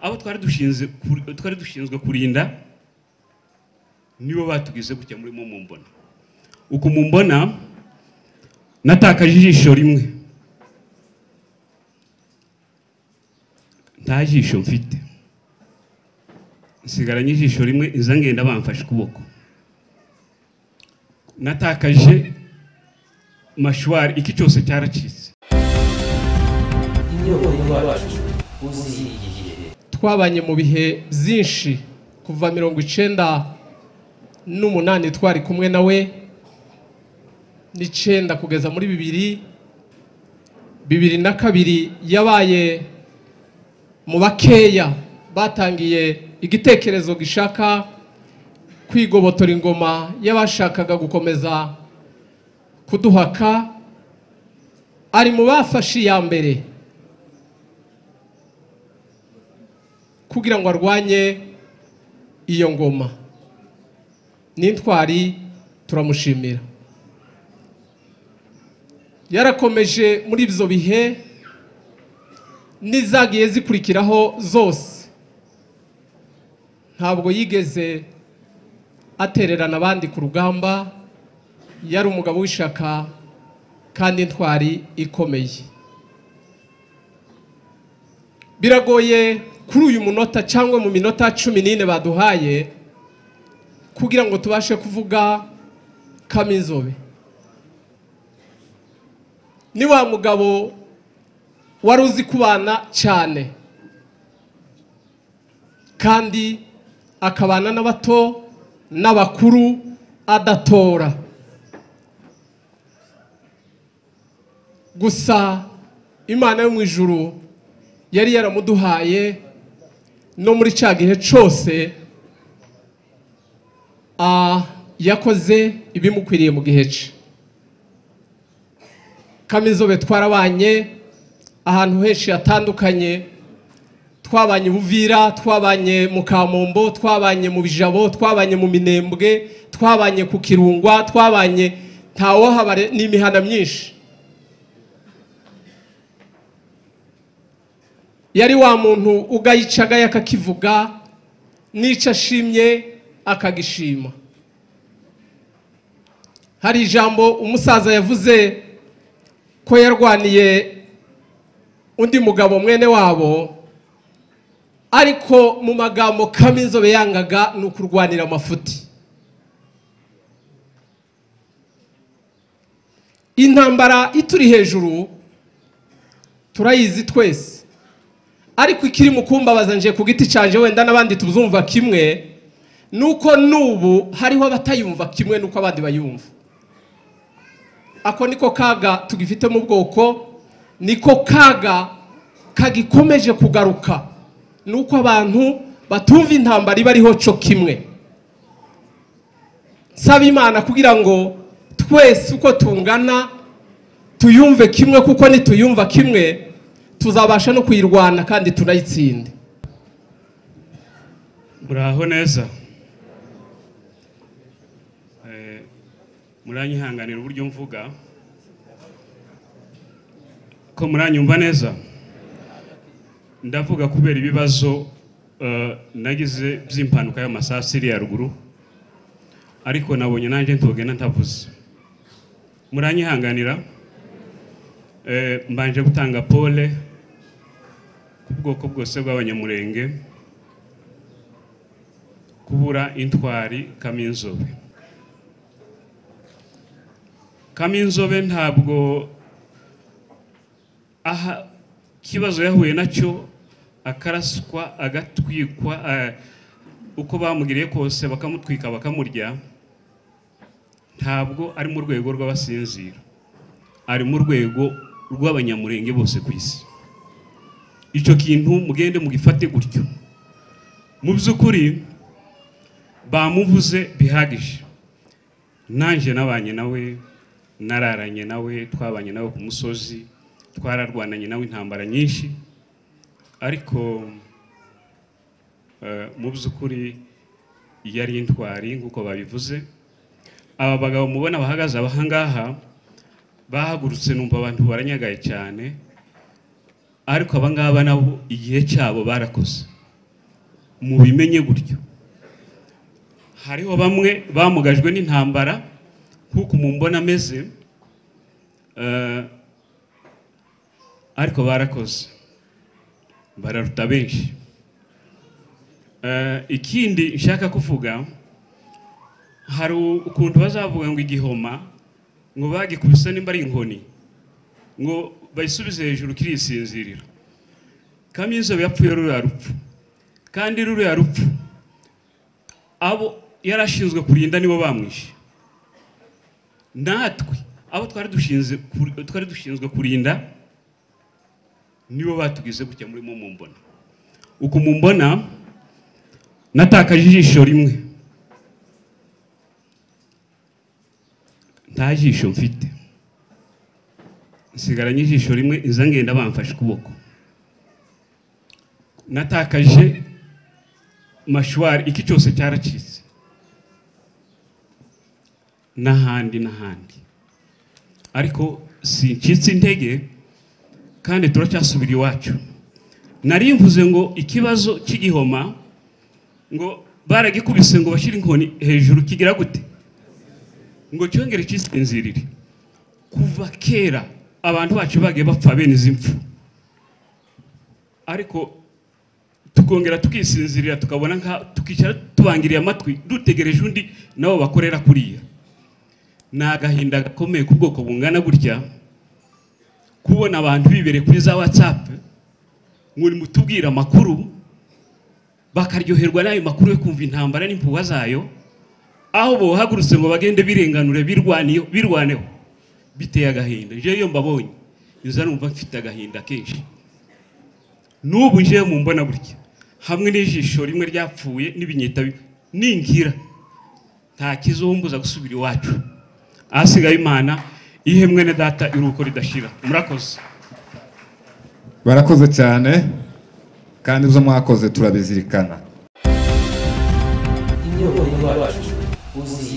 abo twari dushinzwe ku- twari dushinzwe kurinda nibo batubwize gutya murimo mumbona uko mumbona natakaje ijisho rimwe nta jisho mfite nsigaranye ijisho rimwe inza ngenda bamfashe ukuboko natakaje mashwari iki cyose cyaracitse twabanye mu bihe byinshi kuva mirongo icyenda n'umunani twari kumwe nawe n'icyenda kugeza muri bibiri bibiri na kabiri yabaye mu bakeya batangiye igitekerezo gishaka kwigobotora ingoma y'abashakaga gukomeza kuduhaka ari mu bafashe iya mbere kugira ngo arwanye iyo ngoma n'intwari turamushimira yarakomeje muri ibyo bihe n'izagiye zikurikiraho zose ntabwo yigeze atererana abandi ku rugamba yari umugabo w'ishaka kandi intwari ikomeye biragoye kuri uyu munota cyangwa mu minota cumi n'ine baduhaye kugira ngo tubashe kuvuga kaminzobe ni wa mugabo wari uzi kubana cyane kandi akabana n'abato n'abakuru adatora gusa imana yo mu ijuru yari yaramuduhaye no muri cya gihe cyose ah, yakoze ibimukwiriye mu gihe cye kamizobe twarabanye ahantu henshi hatandukanye twabanye i buvira twabanye mu kamombo twabanye mu bijabo twabanye mu minembwe twabanye ku kirungwa twabanye ntawohabare ni imihana myinshi yari wa muntu ugayicagaye akakivuga n'icyo ashimye akagishima hari ijambo umusaza yavuze ko yarwaniye undi mugabo mwene wabo ariko mu magambo kaminzobe yangaga ni ukurwanira amafuti intambara ituri hejuru turayizi twese ariko ikiri mu kumbabaza nje ku giti cyanje wenda n'abandi tuzumva kimwe nuko n'ubu hariho abatayumva kimwe nuko abandi bayumva ako niko kaga tugifite mu bwoko niko kaga kagikomeje kugaruka nuko abantu batumva intambara iba ariho cyo kimwe nsaba imana kugira ngo twese uko tungana tuyumve kimwe kuko nituyumva kimwe tuzabasha no kuyirwana kandi tunayitsinde muraho neza Eh, muranyihanganira uburyo mvuga ko muranyumva neza ndavuga kubera ibibazo eh, nagize by'impanuka y'amasasu iri haruguru ariko nabonye nanjye ntogenda ntavuze muranyihanganira Eh, mbanje gutanga pole ku bwoko bwose bw'abanyamurenge kubura intwari kaminzobe kaminzobe ntabwo aha ikibazo yahuye nacyo akaraswa agatwikwa eh, uko bamugiriye kose bakamutwika bakamurya ntabwo ari mu rwego rw'abasinzira ari mu rwego rw'abanyamurenge bose ku isi icyo kintu mugende mugifate gutyo mu by'ukuri bamuvuze bihagije nanjye nabanye nawe nararanye nawe twabanye nawe ku musozi twararwananye nawe intambara nyinshi ariko eh, mu by'ukuri yari intwari nk'uko babivuze aba bagabo mubona bahagaze abahangaha bahagurutse numva abantu baranyagaye cyane ariko abangaba nabo igihe cyabo barakoze mubimenye gutyo hariho bamwe bamugajwe n'intambara nk'uko mumbona ameze eh, ariko barakoze bararuta benshi Eh, ikindi nshaka kuvuga hari ukuntu bazavuga ngo igihoma ngo bagikubise nimba ari inkoni ngo bayisubize hejuru kirisinzirira kaminuza yapfuye ruriya rupfu kandi ruriya rupfu abo yari ashinzwe kurinda nibo bamwishe natwe abo twari dushinzwe kuri- twari dushinzwe kurinda nibo batugize kujya murimo mumbona uku mumbona natakaje ijisho rimwe nta jisho mfite nsigaranye ijisho rimwe inza ngenda bamfashe ukuboko natakaje mashwari iki cyose cyaracitse n'ahandi n'ahandi ariko sincitse intege kandi turacyasubira iwacu nari mvuze ngo ikibazo cy'igihoma ngo baragikubise ngo bashyire inkoni hejuru kigira gute ngo cyongere kisinzirire kuva kera abantu bacu bagiye bapfa bene izi mpfu ariko tukongera tukisinzirira tukabona nka tukicara tubangiriye amatwi dutegereje undi nabo bakorera kuriya ni agahinda gakomeye ku bwoko bungana gutya kubona abantu bibereye kuri za watsapu muri mutubwira amakuru bakaryoherwa n'ayo makuru yo kumva intambara n'impuha zayo aho bohagurutse ngo bagende birenganure birwaniyo- birwaneho biteye agahinda njyewe iyo mbabonye nza numva mfite agahinda kenshi n'ubu ngewe mu mbona gutya hamwe n'ijisho rimwe ryapfuye n'ibinyita bi- ningira nta kizumbuza gusubira iwacu ahasigaye imana ihe mwene data iruko ridashira murakoze barakoze cyane kandi ibyo mwakoze turabizirikana imyirondoro yacu uzi